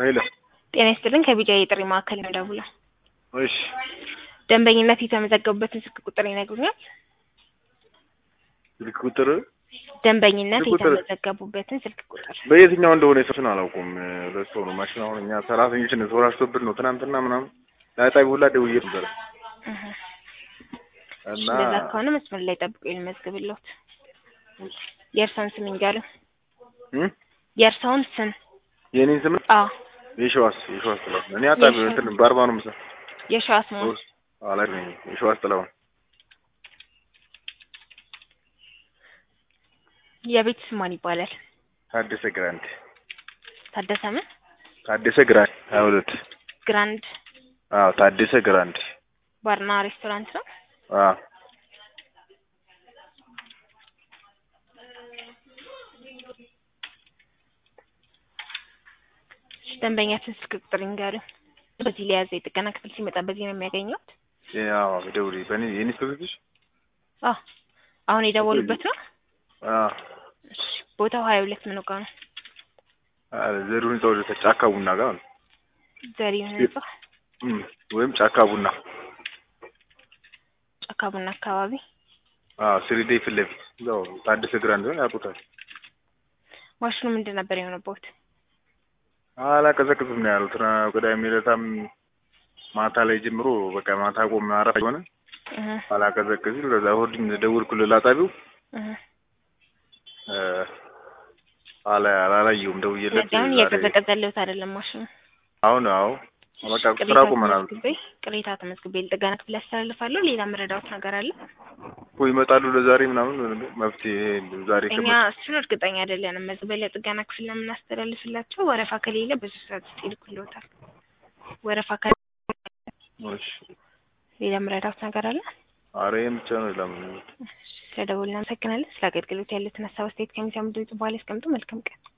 ኃይለ ጤና ይስጥልን ከቢጃ የጥሪ ማዕከል ነው ደውለው እሺ ደንበኝነት የተመዘገቡበትን ስልክ ቁጥር ይነግሩኛል? ስልክ ቁጥር ደንበኝነት ስልክ ቁጥር- የተመዘገቡበትን ስልክ ቁጥር በየትኛው እንደሆነ የሰዎችን አላውቁም። ሁለት ሰው ነው ማሽን አሁን እኛ ሰራተኞችን ተወራሽቶብን ነው ትናንትና ምናምን ለአጣቢ ሁላ ደውዬ ነበር እህ። እና እንደዛ ከሆነ መስመር ላይ ጠብቆ ልመዝግብልዎት። የእርሳውን ስም ይንገሩኝ። እም? የእርሳውን ስም የኔን ስም አዎ የሸዋስ የሸዋስ ጥላሁን እኔ አጣቢ የሸዋስ። እንትን በአርባ ነው ምሳ የሸዋስ መሆን አላይ ነኝ የሸዋስ ጥላሁን የቤት ስም ማን ይባላል? ታደሰ ግራንድ ታደሰ ምን ታደሰ ግራንድ ሀያ ሁለት ግራንድ አዎ ታደሰ ግራንድ ባርና ሬስቶራንት ነው። አዎ ደንበኛችን ስልክ ቁጥር ይንገሩኝ። በዚህ ላይ ያዘ የጥገና ክፍል ሲመጣ በዚህ ነው የሚያገኘውት? ያው ደውሪ በኔ የኔ ስልክሽ አዎ አሁን የደወሉበት ነው። አዎ እሺ ቦታው ሀያ ሁለት ምን ጋ ነው? ዘሩ ህንጻ ወደ ጫካ ቡና ጋር ነው ዘሪሁን ህንጻ እም፣ ወይም ጫካ ቡና ጫካ ቡና አካባቢ። አዎ ስሪዴ ፊት ለፊት ያው ታደሰ ግራንድ ነው ያውቁታል። ማሽኑ ምንድን ነበር የሆነበት? አላቀዘቅዝም ነው ያሉት። ና ቅዳሜ ዕለታም ማታ ላይ ጀምሮ በቃ ማታ ቆም አረፍ የሆነ እህ አላቀዘቅዝም። ከዛ እሑድም ደወልኩለት ላጣቢው እህ እ፣ አላ አላየሁም ደውዬለት ስለዚህ አሁን ዛሬ- እያቀዘቀዘልዎት አይደለም ማሽኑ። አሁን አዎ በቃ ስራ ቅሬታ ቆመናል ተመዝግቤ ቅሬታ ተመዝግቤ ለጥገና ክፍል ያስተላልፋለሁ። ሌላ መረዳዎት ነገር አለ? እኮ ይመጣሉ ለዛሬ ምናምን መፍትሄ ዛሬ እኛ ከመ እሱን እርግጠኛ አይደለንም። መዝግበን ለጥገና ክፍል ነው የምናስተላልፍላቸው። ወረፋ ከሌለ ብዙ ሰዓት ውስጥ ይልኩልዎታል። ወረፋ ከ እሺ ሌላ መረዳዎት ነገር አለ? ኧረ ይሄን ብቻ ነው ለምን ስለደወልን እናመሰግናለን። ስለ አገልግሎት ያሉትን ሀሳብ አስተያየት ከሚሰሙ ድምጽ በኋላ ያስቀምጡ። መልካም ቀን።